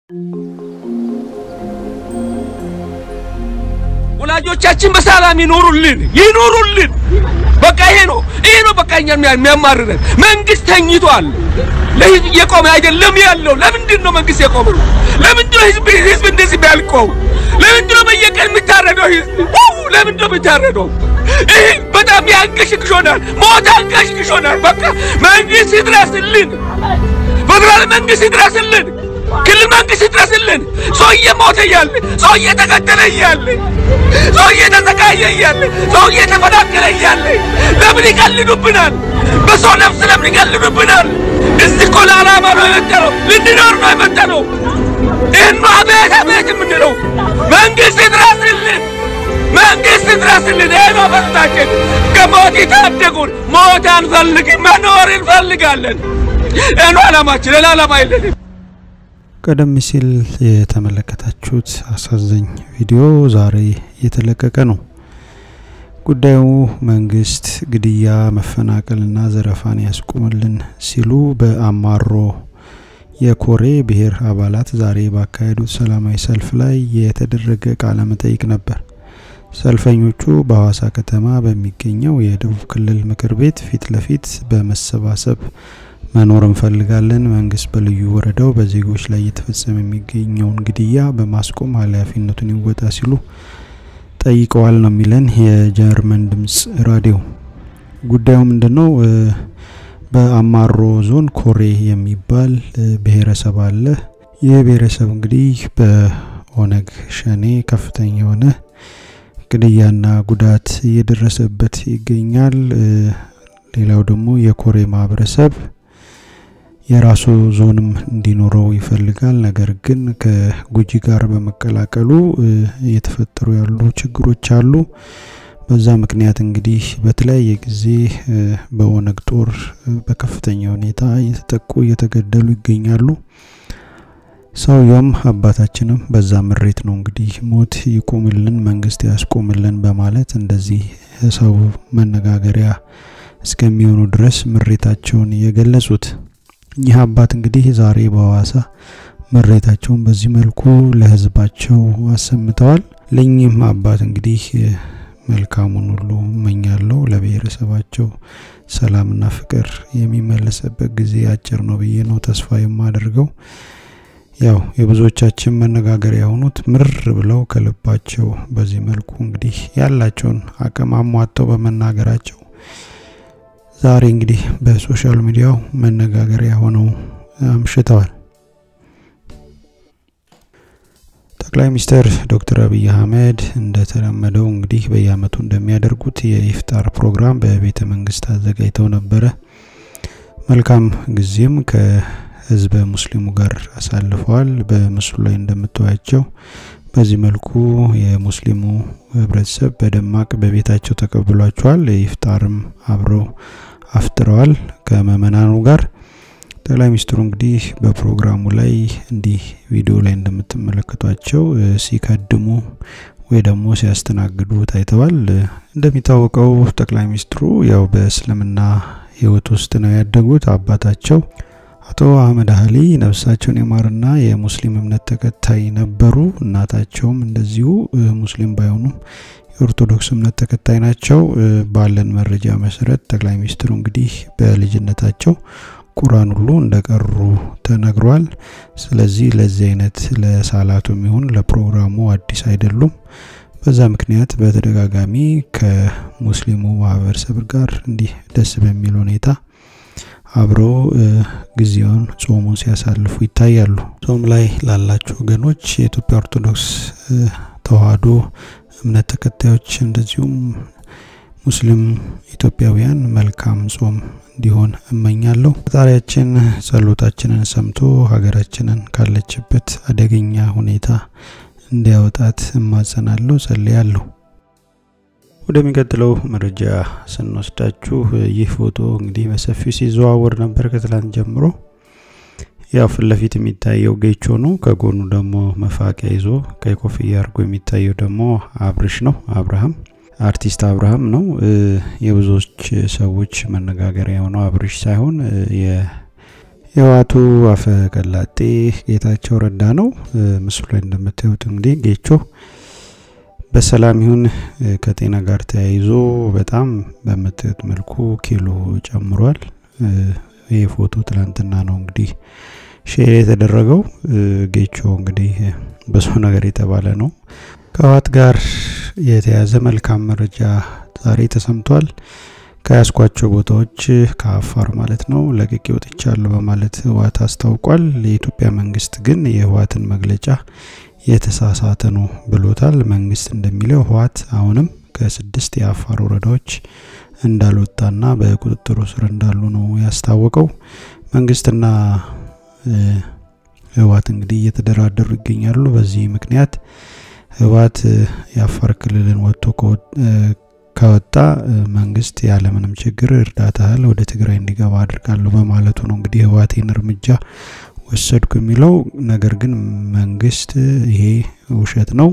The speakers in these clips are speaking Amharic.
ወላጆቻችን በሰላም ይኖሩልን ይኖሩልን። በቃ ይሄ ነው ይሄ ነው በቃ እኛን የሚያማርረን። መንግስት ተኝቷል። ለህዝብ እየቆመ አይደለም ያለው። ለምንድን ነው መንግስት የቆመው? ለምንድን ነው ህዝብ ህዝብ እንደዚህ የሚያልቀው? ለምንድን ነው በየቀን የሚታረደው ህዝብ? ለምንድን ነው የሚታረደው? ይህ በጣም ያንቀሽቅሾናል። ሞት አንቀሽቅሾናል። በቃ መንግስት ይድረስልን። ፌደራል መንግስት ይድረስልን። ክልል መንግስት ይድረስልን። ሰው እየሞተ እያለ ሰው እየተገደለ እያለ ሰው እየተሰቃየ እያለ ሰው እየተፈናቀለ እያለ ለምን ይቀልዱብናል? በሰው ነፍስ ለምን ይቀልዱብናል? እዚህ እኮ ለዓላማ ነው የመጣነው፣ ልንኖር ነው የመጣነው። ይህን ነው አቤት አቤት የምንለው። መንግስት ይድረስልን፣ መንግስት ይድረስልን። ይህ ነው ፈስታችን። ከሞት ይታደጉን። ሞት አንፈልግም፣ መኖር እንፈልጋለን። ይህ ነው ዓላማችን፣ ሌላ ዓላማ የለንም። ቀደም ሲል የተመለከታችሁት አሳዛኝ ቪዲዮ ዛሬ እየተለቀቀ ነው። ጉዳዩ መንግስት ግድያ፣ መፈናቀልና ዘረፋን ያስቁምልን ሲሉ በአማሮ የኮሬ ብሔር አባላት ዛሬ ባካሄዱት ሰላማዊ ሰልፍ ላይ የተደረገ ቃለ መጠይቅ ነበር። ሰልፈኞቹ በሐዋሳ ከተማ በሚገኘው የደቡብ ክልል ምክር ቤት ፊት ለፊት በመሰባሰብ መኖር እንፈልጋለን፣ መንግስት በልዩ ወረዳው በዜጎች ላይ እየተፈጸመ የሚገኘውን ግድያ በማስቆም ኃላፊነቱን ይወጣ ሲሉ ጠይቀዋል ነው የሚለን የጀርመን ድምጽ ራዲዮ። ጉዳዩ ምንድን ነው? በአማሮ ዞን ኮሬ የሚባል ብሔረሰብ አለ። ይህ ብሔረሰብ እንግዲህ በኦነግ ሸኔ ከፍተኛ የሆነ ግድያና ጉዳት እየደረሰበት ይገኛል። ሌላው ደግሞ የኮሬ ማህበረሰብ የራሱ ዞንም እንዲኖረው ይፈልጋል። ነገር ግን ከጉጂ ጋር በመቀላቀሉ እየተፈጠሩ ያሉ ችግሮች አሉ። በዛ ምክንያት እንግዲህ በተለያየ ጊዜ በኦነግ ጦር በከፍተኛ ሁኔታ እየተጠቁ እየተገደሉ ይገኛሉ። ሰውየውም አባታችንም በዛ ምሬት ነው እንግዲህ ሞት ይቁምልን፣ መንግስት ያስቆምልን በማለት እንደዚህ ሰው መነጋገሪያ እስከሚሆኑ ድረስ ምሬታቸውን የገለጹት እኚህ አባት እንግዲህ ዛሬ በሐዋሳ ምሬታቸውን በዚህ መልኩ ለህዝባቸው አሰምተዋል። ለእኚህም አባት እንግዲህ መልካሙን ሁሉ እመኛለሁ። ለብሔረሰባቸው ሰላምና ፍቅር የሚመለስበት ጊዜ አጭር ነው ብዬ ነው ተስፋ የማደርገው። ያው የብዙዎቻችን መነጋገሪያ የሆኑት ምር ብለው ከልባቸው በዚህ መልኩ እንግዲህ ያላቸውን አቅም አሟጠው በመናገራቸው ዛሬ እንግዲህ በሶሻል ሚዲያው መነጋገሪያ ሆነው አምሽተዋል። ጠቅላይ ሚኒስትር ዶክተር አብይ አህመድ እንደተለመደው እንግዲህ በየአመቱ እንደሚያደርጉት የኢፍጣር ፕሮግራም በቤተ መንግስት አዘጋጅተው ነበረ። መልካም ጊዜም ከህዝበ ሙስሊሙ ጋር አሳልፈዋል። በምስሉ ላይ እንደምታዩቸው በዚህ መልኩ የሙስሊሙ ህብረተሰብ በደማቅ በቤታቸው ተቀብሏቸዋል። ኢፍጣርም አብረው አፍጥረዋል ከምእመናኑ ጋር። ጠቅላይ ሚኒስትሩ እንግዲህ በፕሮግራሙ ላይ እንዲህ ቪዲዮ ላይ እንደምትመለከቷቸው ሲከድሙ ወይ ደግሞ ሲያስተናግዱ ታይተዋል። እንደሚታወቀው ጠቅላይ ሚኒስትሩ ያው በእስልምና ህይወት ውስጥ ነው ያደጉት። አባታቸው አቶ አህመድ አህሊ ነፍሳቸውን የማርና የሙስሊም እምነት ተከታይ ነበሩ። እናታቸውም እንደዚሁ ሙስሊም ባይሆኑም የኦርቶዶክስ እምነት ተከታይ ናቸው። ባለን መረጃ መሰረት ጠቅላይ ሚኒስትሩ እንግዲህ በልጅነታቸው ቁርአን ሁሉ እንደቀሩ ተነግሯል። ስለዚህ ለዚህ አይነት ለሳላቱ የሚሆን ለፕሮግራሙ አዲስ አይደሉም። በዛ ምክንያት በተደጋጋሚ ከሙስሊሙ ማህበረሰብ ጋር እንዲህ ደስ በሚል ሁኔታ አብረው ጊዜውን ጾሙን ሲያሳልፉ ይታያሉ። ጾም ላይ ላላችሁ ወገኖች የኢትዮጵያ ኦርቶዶክስ ተዋህዶ እምነት ተከታዮች እንደዚሁም ሙስሊም ኢትዮጵያውያን መልካም ጾም እንዲሆን እመኛለሁ። ፈጣሪያችን ጸሎታችንን ሰምቶ ሀገራችንን ካለችበት አደገኛ ሁኔታ እንዲያወጣት እማጸናለሁ፣ ጸልያለሁ። ወደሚቀጥለው መረጃ ስንወስዳችሁ ይህ ፎቶ እንግዲህ በሰፊው ሲዘዋወር ነበር ከትላንት ጀምሮ። ያው ፊት ለፊት የሚታየው ጌቾ ነው። ከጎኑ ደግሞ መፋቂያ ይዞ ቀይ ኮፍያ አድርጎ የሚታየው ደግሞ አብርሽ ነው። አብርሃም አርቲስት አብርሃም ነው። የብዙዎች ሰዎች መነጋገሪያ የሆነው አብርሽ ሳይሆን የህወሓቱ አፈ ቀላጤ ጌታቸው ረዳ ነው። ምስሉ ላይ እንደምታዩት እንግዲህ ጌቾ በሰላም ይሁን ከጤና ጋር ተያይዞ በጣም በምታዩት መልኩ ኪሎ ጨምሯል። ይህ ፎቶ ትላንትና ነው እንግዲህ ሼር የተደረገው። ጌቾ እንግዲህ ብዙ ነገር የተባለ ነው። ከህወሓት ጋር የተያዘ መልካም መረጃ ዛሬ ተሰምቷል። ከያዝኳቸው ቦታዎች ከአፋር ማለት ነው ለቅቄ ወጥቻለሁ በማለት ህወሓት አስታውቋል። የኢትዮጵያ መንግስት ግን የህወሓትን መግለጫ የተሳሳተ ነው ብሎታል። መንግስት እንደሚለው ህወሓት አሁንም ከስድስት የአፋር ወረዳዎች እንዳልወጣና በቁጥጥሩ ስር እንዳሉ ነው ያስታወቀው። መንግስትና ህወሓት እንግዲህ እየተደራደሩ ይገኛሉ። በዚህ ምክንያት ህወሓት የአፋር ክልልን ወጥቶ ከወጣ መንግስት ያለምንም ችግር እርዳታ እህል ወደ ትግራይ እንዲገባ አድርጋለሁ በማለቱ ነው እንግዲህ ህወሓቴን እርምጃ ወሰድኩ የሚለው። ነገር ግን መንግስት ይሄ ውሸት ነው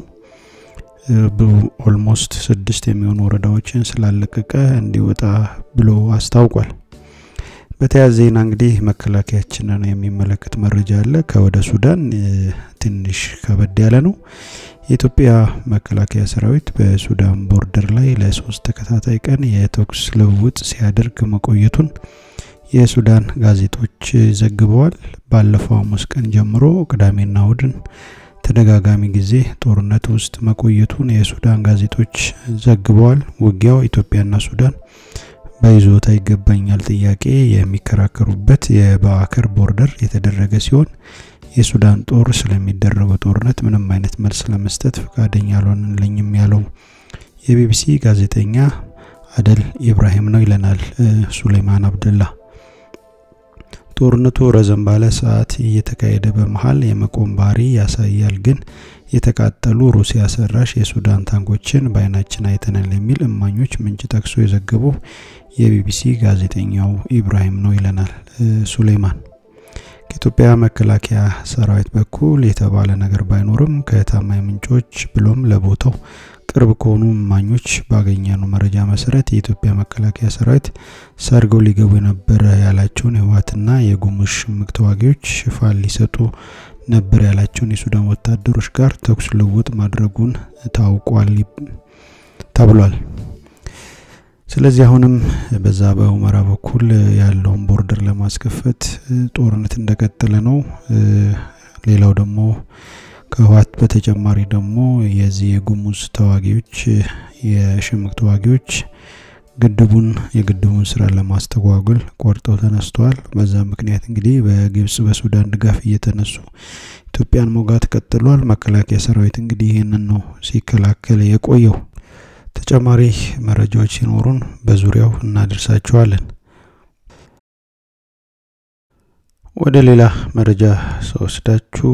ኦልሞስት ስድስት የሚሆኑ ወረዳዎችን ስላለቀቀ እንዲወጣ ብሎ አስታውቋል። በተያያዘ ዜና እንግዲህ መከላከያችንን የሚመለከት መረጃ አለ። ከወደ ሱዳን ትንሽ ከበድ ያለ ነው። የኢትዮጵያ መከላከያ ሰራዊት በሱዳን ቦርደር ላይ ለሶስት ተከታታይ ቀን የተኩስ ልውውጥ ሲያደርግ መቆየቱን የሱዳን ጋዜጦች ዘግበዋል። ባለፈው ሐሙስ ቀን ጀምሮ ቅዳሜና እሁድን ተደጋጋሚ ጊዜ ጦርነት ውስጥ መቆየቱን የሱዳን ጋዜጦች ዘግበዋል። ውጊያው ኢትዮጵያና ሱዳን በይዞታ ይገባኛል ጥያቄ የሚከራከሩበት የባከር ቦርደር የተደረገ ሲሆን የሱዳን ጦር ስለሚደረገው ጦርነት ምንም አይነት መልስ ለመስጠት ፈቃደኛ አልሆንልኝም ያለው የቢቢሲ ጋዜጠኛ አደል ኢብራሂም ነው ይለናል ሱሌይማን አብደላ። ጦርነቱ ረዘም ባለ ሰዓት እየተካሄደ በመሀል የመቆም ባህሪ ያሳያል፣ ግን የተቃጠሉ ሩሲያ ሰራሽ የሱዳን ታንኮችን በአይናችን አይተናል የሚል እማኞች ምንጭ ጠቅሶ የዘገበው የቢቢሲ ጋዜጠኛው ኢብራሂም ነው ይለናል ሱሌይማን። ከኢትዮጵያ መከላከያ ሰራዊት በኩል የተባለ ነገር ባይኖርም ከታማኝ ምንጮች ብሎም ለቦታው ቅርብ ከሆኑ እማኞች ባገኘነው መረጃ መሰረት የኢትዮጵያ መከላከያ ሰራዊት ሰርገው ሊገቡ የነበረ ያላቸውን የህወሓትና የጉሙዝ ሽምቅ ተዋጊዎች ሽፋን ሊሰጡ ነበር ያላቸውን የሱዳን ወታደሮች ጋር ተኩስ ልውውጥ ማድረጉን ታውቋል ተብሏል። ስለዚህ አሁንም በዛ በሁመራ በኩል ያለውን ቦርደር ለማስከፈት ጦርነት እንደቀጠለ ነው። ሌላው ደግሞ ከህወሓት በተጨማሪ ደግሞ የዚህ የጉሙዝ ተዋጊዎች የሽምቅ ተዋጊዎች ግድቡን የግድቡን ስራ ለማስተጓጎል ቆርጠው ተነስተዋል። በዛ ምክንያት እንግዲህ በግብጽ በሱዳን ድጋፍ እየተነሱ ኢትዮጵያን መውጋት ቀጥሏል። መከላከያ ሰራዊት እንግዲህ ይህንን ነው ሲከላከል የቆየው። ተጨማሪ መረጃዎች ሲኖሩን በዙሪያው እናደርሳችኋለን። ወደ ሌላ መረጃ ስወስዳችሁ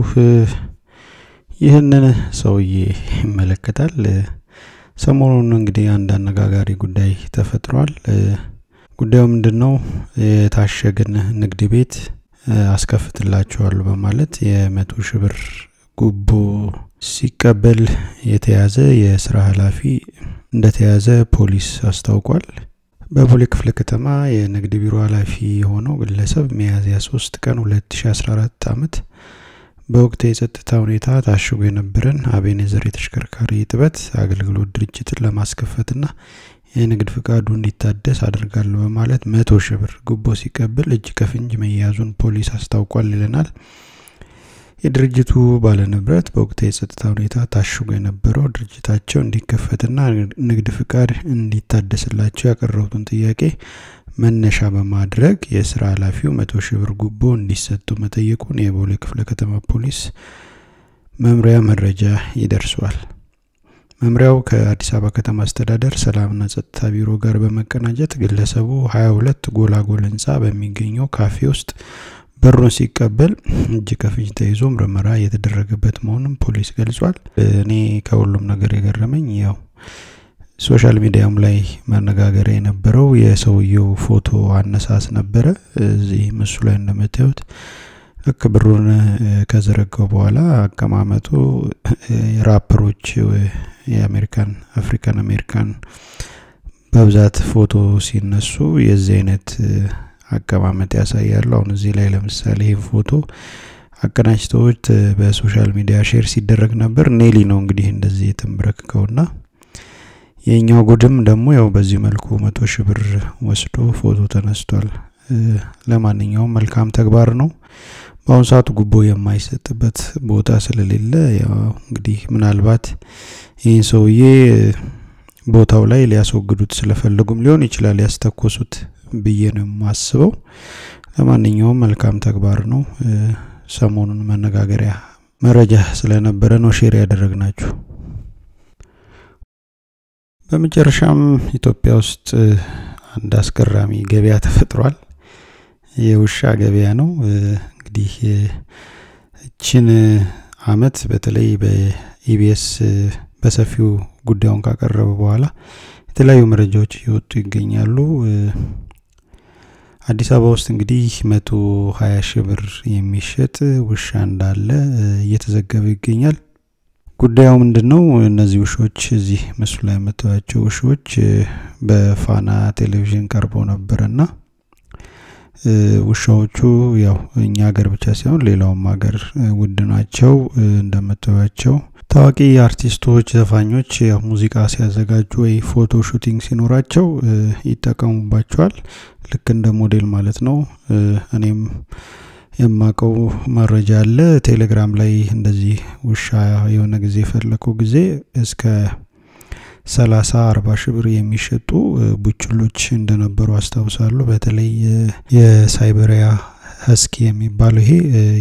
ይህንን ሰውዬ ይመለከታል። ሰሞኑን እንግዲህ አንድ አነጋጋሪ ጉዳይ ተፈጥሯል። ጉዳዩ ምንድን ነው? የታሸገን ንግድ ቤት አስከፍትላቸዋለሁ በማለት የመቶ ሺህ ብር ጉቦ ሲቀበል የተያዘ የስራ ኃላፊ እንደተያዘ ፖሊስ አስታውቋል። በቦሌ ክፍለ ከተማ የንግድ ቢሮ ኃላፊ የሆነው ግለሰብ ሚያዝያ 3 ቀን 2014 ዓመት በወቅቱ የጸጥታ ሁኔታ ታሽጎ የነበረን አቤኔዘር የተሽከርካሪ እጥበት አገልግሎት ድርጅትን ለማስከፈትና የንግድ ፍቃዱ እንዲታደስ አድርጋለሁ በማለት መቶ ሺህ ብር ጉቦ ሲቀብል እጅ ከፍንጅ መያዙን ፖሊስ አስታውቋል ይለናል። የድርጅቱ ባለንብረት በወቅቱ የጸጥታ ሁኔታ ታሽጎ የነበረው ድርጅታቸው እንዲከፈትና ንግድ ፍቃድ እንዲታደስላቸው ያቀረቡትን ጥያቄ መነሻ በማድረግ የስራ ኃላፊው መቶ ሺህ ብር ጉቦ እንዲሰጡ መጠየቁን የቦሌ ክፍለ ከተማ ፖሊስ መምሪያ መረጃ ይደርሷል። መምሪያው ከአዲስ አበባ ከተማ አስተዳደር ሰላምና ጸጥታ ቢሮ ጋር በመቀናጀት ግለሰቡ 22 ጎላጎል ህንፃ በሚገኘው ካፌ ውስጥ በሩን ሲቀበል እጅ ከፍንጅ ተይዞ ምርመራ የተደረገበት መሆኑን ፖሊስ ገልጿል። እኔ ከሁሉም ነገር የገረመኝ ያው ሶሻል ሚዲያም ላይ መነጋገሪያ የነበረው የሰውየው ፎቶ አነሳስ ነበረ። እዚህ ምስሉ ላይ እንደምታዩት ልክ ብሩን ከዘረጋው በኋላ አቀማመጡ ራፐሮች የአሜሪካን አፍሪካን አሜሪካን በብዛት ፎቶ ሲነሱ የዚህ አይነት አቀማመጥ ያሳያሉ። አሁን እዚህ ላይ ለምሳሌ ይህ ፎቶ አቀናጅተውት በሶሻል ሚዲያ ሼር ሲደረግ ነበር። ኔሊ ነው እንግዲህ እንደዚህ የተንበረክከውና የኛው ጉድም ደግሞ ያው በዚህ መልኩ መቶ ሺህ ብር ወስዶ ፎቶ ተነስቷል። ለማንኛውም መልካም ተግባር ነው። በአሁኑ ሰዓት ጉቦ የማይሰጥበት ቦታ ስለሌለ ያው እንግዲህ ምናልባት ይህን ሰውዬ ቦታው ላይ ሊያስወግዱት ስለፈለጉም ሊሆን ይችላል ያስተኮሱት ብዬ ነው የማስበው። ለማንኛውም መልካም ተግባር ነው። ሰሞኑን መነጋገሪያ መረጃ ስለነበረ ነው ሼር ያደረግናችሁ። በመጨረሻም ኢትዮጵያ ውስጥ አንድ አስገራሚ ገበያ ተፈጥሯል። የውሻ ገበያ ነው። እንግዲህ እችን አመት በተለይ በኢቢኤስ በሰፊው ጉዳዩን ካቀረበ በኋላ የተለያዩ መረጃዎች እየወጡ ይገኛሉ። አዲስ አበባ ውስጥ እንግዲህ መቶ ሀያ ሺህ ብር የሚሸጥ ውሻ እንዳለ እየተዘገበ ይገኛል። ጉዳዩ ምንድን ነው? እነዚህ ውሾች እዚህ ምስሉ ላይ የምታዩቸው ውሾች በፋና ቴሌቪዥን ቀርበው ነበረና ውሻዎቹ ያው እኛ ሀገር ብቻ ሳይሆን ሌላውም ሀገር ውድ ናቸው። እንደምታዩቸው ታዋቂ አርቲስቶች፣ ዘፋኞች ያው ሙዚቃ ሲያዘጋጁ ወይ ፎቶ ሹቲንግ ሲኖራቸው ይጠቀሙባቸዋል። ልክ እንደ ሞዴል ማለት ነው። እኔም የማቀው መረጃ አለ። ቴሌግራም ላይ እንደዚህ ውሻ የሆነ ጊዜ የፈለኩ ጊዜ እስከ ሰላሳ አርባ ሺህ ብር የሚሸጡ ቡችሎች እንደነበሩ አስታውሳለሁ። በተለይ የሳይበሪያ ሀስኪ የሚባለው ይሄ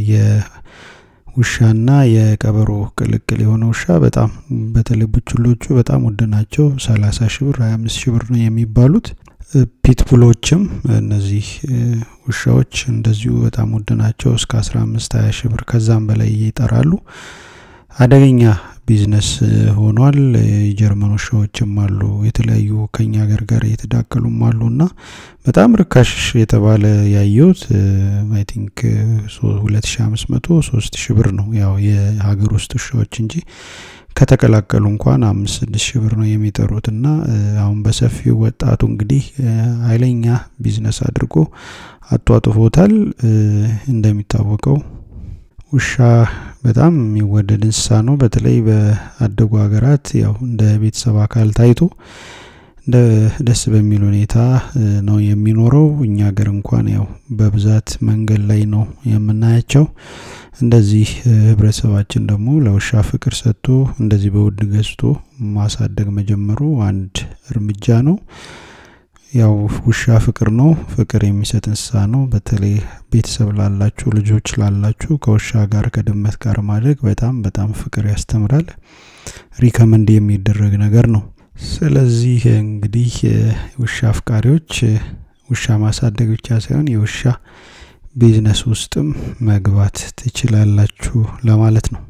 የውሻና የቀበሮ ቅልቅል የሆነ ውሻ በጣም በተለይ ቡችሎቹ በጣም ውድ ናቸው። ሰላሳ ሺህ ብር ሀያ አምስት ሺህ ብር ነው የሚባሉት። ፒትቡሎችም እነዚህ ውሻዎች እንደዚሁ በጣም ውድ ናቸው። እስከ አስራ አምስት ሀያ ሺህ ብር ከዛም በላይ ይጠራሉ። አደገኛ ቢዝነስ ሆኗል። የጀርመን ውሻዎችም አሉ፣ የተለያዩ ከኛ ሀገር ጋር እየተዳቀሉም አሉ እና በጣም ርካሽ የተባለ ያየሁት አይ ቲንክ ሁለት ሺ አምስት መቶ ሶስት ሺ ብር ነው ያው የሀገር ውስጥ ውሻዎች እንጂ ከተቀላቀሉ እንኳን አምስት ስድስት ሺህ ብር ነው የሚጠሩት እና አሁን በሰፊው ወጣቱ እንግዲህ ኃይለኛ ቢዝነስ አድርጎ አጧጥፎታል። እንደሚታወቀው ውሻ በጣም የሚወደድ እንስሳ ነው። በተለይ በአደጉ ሀገራት ያው እንደ ቤተሰብ አካል ታይቶ እንደ ደስ በሚል ሁኔታ ነው የሚኖረው። እኛ ሀገር እንኳን ያው በብዛት መንገድ ላይ ነው የምናያቸው። እንደዚህ ህብረተሰባችን ደግሞ ለውሻ ፍቅር ሰጥቶ እንደዚህ በውድ ገዝቶ ማሳደግ መጀመሩ አንድ እርምጃ ነው። ያው ውሻ ፍቅር ነው፣ ፍቅር የሚሰጥ እንስሳ ነው። በተለይ ቤተሰብ ላላችሁ ልጆች ላላችሁ ከውሻ ጋር ከድመት ጋር ማድረግ በጣም በጣም ፍቅር ያስተምራል። ሪከመንድ የሚደረግ ነገር ነው። ስለዚህ እንግዲህ ውሻ አፍቃሪዎች ውሻ ማሳደግ ብቻ ሳይሆን የውሻ ቢዝነስ ውስጥም መግባት ትችላላችሁ ለማለት ነው።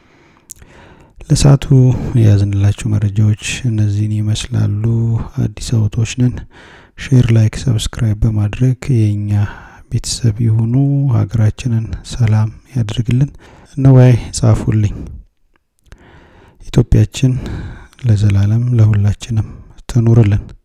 ለሰዓቱ የያዝንላችሁ መረጃዎች እነዚህን ይመስላሉ። አዲስ አበቦች ነን። ሼር፣ ላይክ፣ ሰብስክራይብ በማድረግ የእኛ ቤተሰብ የሆኑ ሀገራችንን ሰላም ያድርግልን። ነዋይ ጻፉልኝ። ኢትዮጵያችን ለዘላለም ለሁላችንም ትኑርልን።